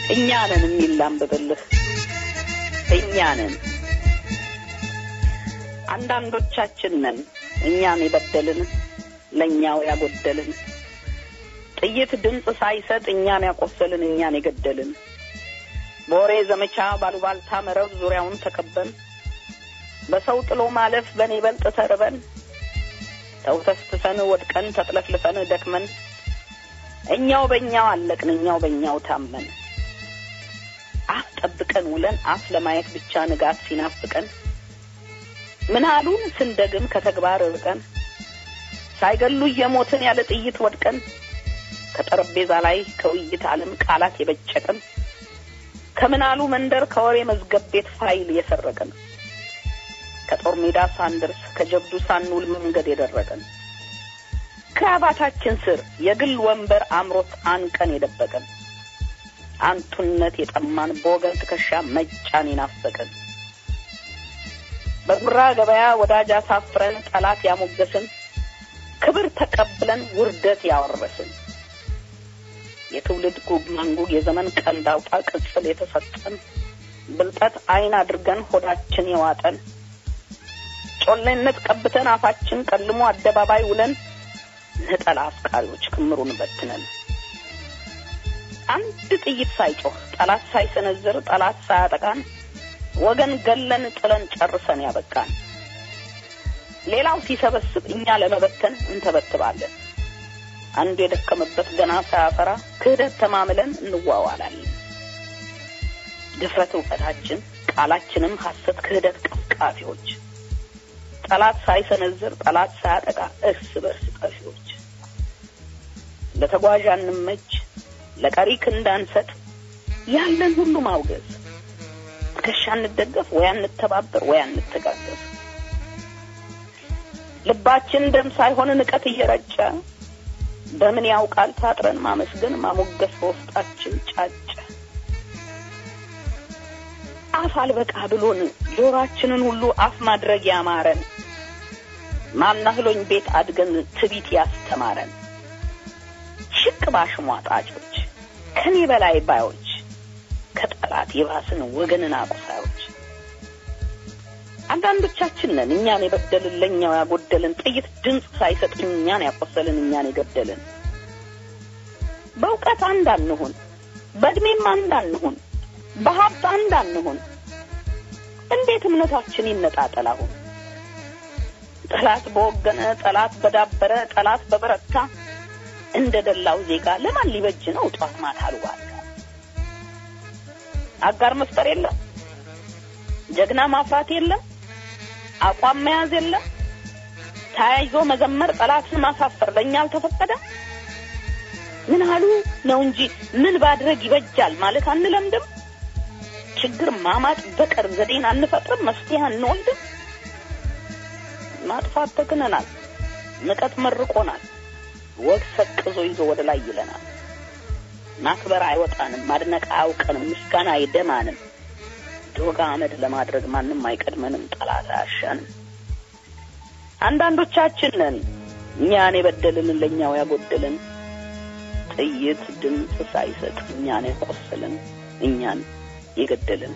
እኛ ነን የሚል ላንብብልህ። እኛ ነን አንዳንዶቻችን ነን እኛን የበደልን ለእኛው ያጎደልን ጥይት ድምፅ ሳይሰጥ እኛን ያቆሰልን እኛን የገደልን በወሬ ዘመቻ ባሉባልታ መረብ ዙሪያውን ተከበን በሰው ጥሎ ማለፍ በኔ በልጥ ተርበን ተውተስትሰን ወድቀን ተጥለፍልፈን ደክመን እኛው በእኛው አለቅን እኛው በእኛው ታመን አፍ ጠብቀን ውለን አፍ ለማየት ብቻ ንጋት ሲናፍቀን ምን አሉን ስንደግም ከተግባር ርቀን ሳይገሉ እየሞትን ያለ ጥይት ወድቀን ከጠረጴዛ ላይ ከውይይት ዓለም ቃላት የበጨቀን ከምናሉ መንደር ከወሬ መዝገብ ቤት ፋይል የሰረቀን ከጦር ሜዳ ሳንደርስ ከጀብዱ ሳንውል መንገድ የደረቀን ክራባታችን ስር የግል ወንበር አምሮት አንቀን የደበቀን አንቱነት የጠማን በወገን ትከሻ መጫን የናፈቀን በጉራ ገበያ ወዳጅ አሳፍረን ጠላት ያሞገስን ክብር ተቀብለን ውርደት ያወረስን የትውልድ ጉግ መንጉግ የዘመን ቀንድ አውጣ ቅጽል የተሰጠን ብልጠት አይን አድርገን ሆዳችን የዋጠን ጮሌነት ቀብተን አፋችን ቀልሞ አደባባይ ውለን ነጠላ አፍቃሪዎች ክምሩን በትነን አንድ ጥይት ሳይጮህ ጠላት ሳይሰነዝር ጠላት ሳያጠቃን ወገን ገለን ጥለን ጨርሰን ያበቃን ሌላው ሲሰበስብ እኛ ለመበተን እንተበትባለን። አንዱ የደከመበት ገና ሳያፈራ ክህደት ተማምለን እንዋዋላለን። ድፍረት እውቀታችን፣ ቃላችንም ሐሰት ክህደት ቀፍቃፊዎች፣ ጠላት ሳይሰነዝር ጠላት ሳያጠቃ እርስ በርስ ጠፊዎች፣ ለተጓዥ አንመች ለቀሪ ክንዳንሰጥ ያለን ሁሉ ማውገዝ ትከሻ እንደገፍ ወይ አንተባበር ወይ አንተጋገፍ ልባችን ደም ሳይሆን ንቀት እየረጨ በምን ያውቃል ታጥረን ማመስገን ማሞገስ በውስጣችን ጫጨ። አፍ አልበቃ ብሎን ጆሯችንን ሁሉ አፍ ማድረግ ያማረን ማናህሎኝ ቤት አድገን ትቢት ያስተማረን ሽቅ ባሽሟጣጮች ከኔ በላይ ባዮች ከጠላት የባስን ወገንን አቁሳዮች አንዳንዶቻችን ነን እኛን የበደልን ለእኛው ያጎደልን ጥይት ድምፅ ሳይሰጥ እኛን ያቆሰልን እኛን የገደልን በእውቀት አንድ አንሁን በእድሜም አንድ አንሁን በሀብት አንድ አንሁን እንዴት እምነታችን ይነጣጠል አሁን ጠላት በወገነ ጠላት በዳበረ ጠላት በበረታ እንደ ደላው ዜጋ ለማን ሊበጅ ነው ጧት ማታ አሉባልታ አጋር መፍጠር የለም ጀግና ማፍራት የለም አቋም መያዝ የለም ተያይዞ መዘመር ጠላትን ማሳፈር ለእኛ አልተፈቀደ ምን አሉ ነው እንጂ ምን ባድረግ ይበጃል ማለት አንለምድም ችግር ማማጥ በቀር ዘዴን አንፈጥርም መፍትሄ አንወልድም ማጥፋት ተክነናል ንቀት መርቆናል ወግ ሰቅዞ ይዞ ወደ ላይ ይለናል ማክበር አይወጣንም ማድነቅ አያውቀንም ምስጋና አይደማንም ዶጋ አመድ ለማድረግ ማንም አይቀድመንም ጠላት አያሻንም አንዳንዶቻችን ነን እኛን የበደልን ለእኛው ያጎደልን ጥይት ድምፅ ሳይሰጥ እኛን የቆሰልን እኛን የገደልን